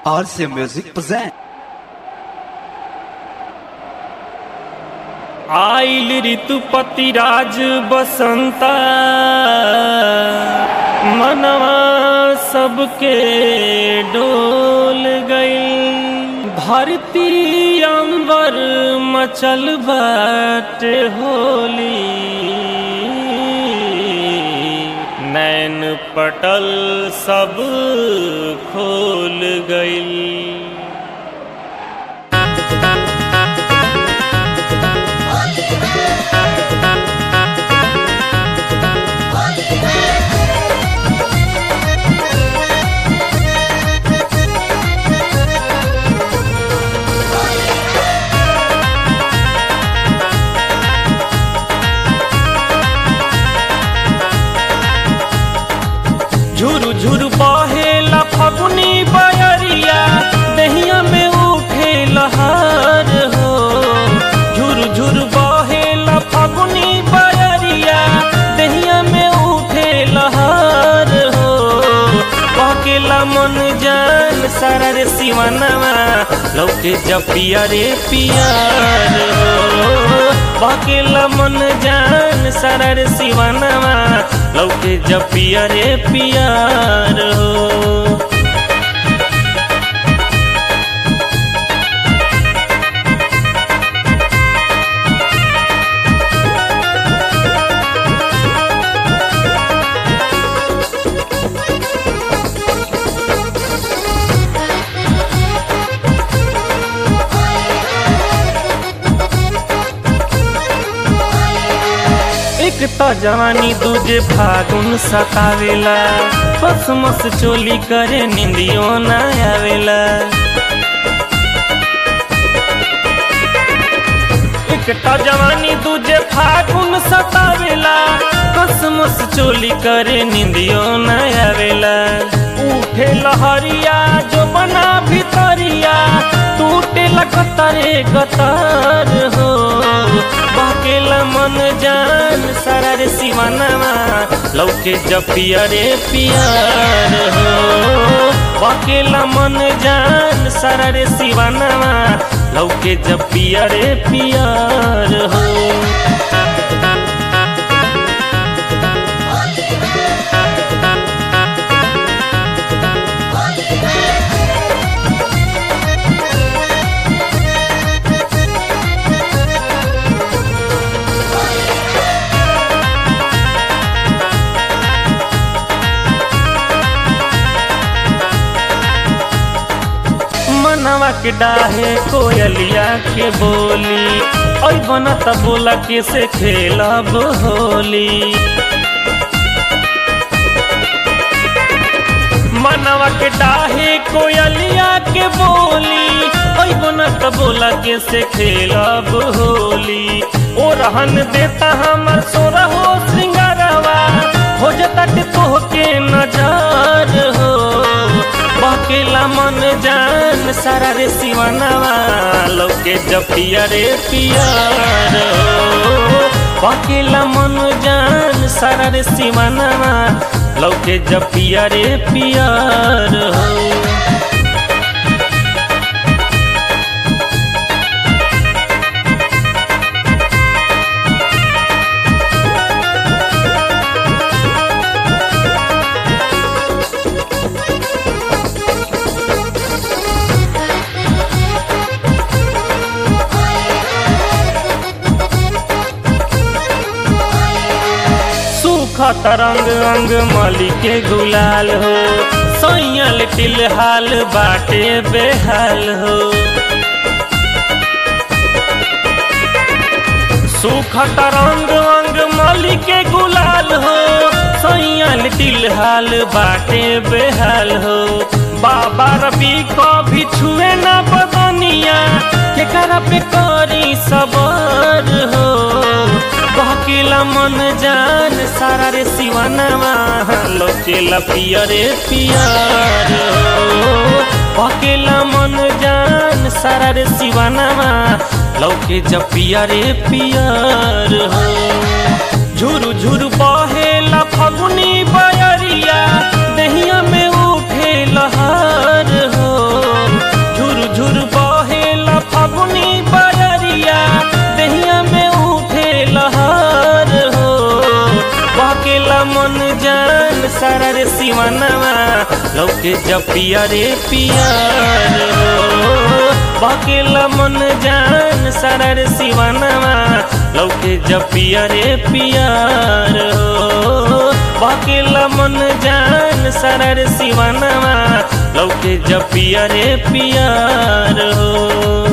RC Music present. आइल ऋतुपति राज बसंता मनवा सबके डोल गई धरती अंबर मचल बाट होली नैन पटल सब खोल गई झुरु झुरु बहेला फगुनी बयरिया दहिया में उठे लहर हो झुरु झुरु बहेला फगुनी बयरिया दहिया में उठे लहर हो बहकेला मन जान सारा रे सिवानवा लौके जब पिया रे पियार हो बहकेला मन जान सारा रे सिवानवा लौके जब पिया रे पियार हो एक तो जवानी दूजे फागुन सतावेला बस मस चोली करे निंदियो ना आवेला एक तो जवानी दूजे फागुन सतावेला बस मस चोली करे निंदियो ना आवेला उठे लहरिया जो बना भितरिया टूटे लगतरे गतर हो बाकेला मन जान सारा रे सिवानवा लौके जब पिया रे पियार हो बाकेला मन जान सारा रे सिवानवा लौके जब पिया रे पियार हो मनवा के डाहे कोयलिया के बोली ओई बना त बोला के से खेलब होली मनवा के डाहे कोयलिया के बोली ओई बना त बोला के से खेलब होली ओ रहन देता हमर सोरा हो श्रृंगारवा हो जता के तोहके नजर हो बकेला मन जान सारा रे सिवानवा लौके जब पिया रे पियार हो बकेला मन जान सारा रे सिवानवा लौके जब पिया रे पियार हो सूखत रंग अंग मली के गुलाल हो सैयल टिलहाल बाटे बेहाल हो सूखत रंग अंग मली के गुलाल हो सैयल टिलहाल बाटे बेहाल हो बाबा रबी को भी छुए न बदनिया केकरा पे करी सबर हो बहकेला मन जान सारा रे सिवानवा लोकेला पिया रे पियार हो बहकेला मन जान सारा रे सिवानवा लौके जब पिया रे पियार हो झुरु झुरु बहेला फगुनी बयरिया दहिया में उठे लहर हो मन जान सारा रे सिवानवा लौके जपिया रे पियार हो बाकेला मन जान सारा रे सिवानवा लौके जपिया रे पियार हो बाकेला मन जान सारा रे सिवानवा लौके जपिया रे पियार हो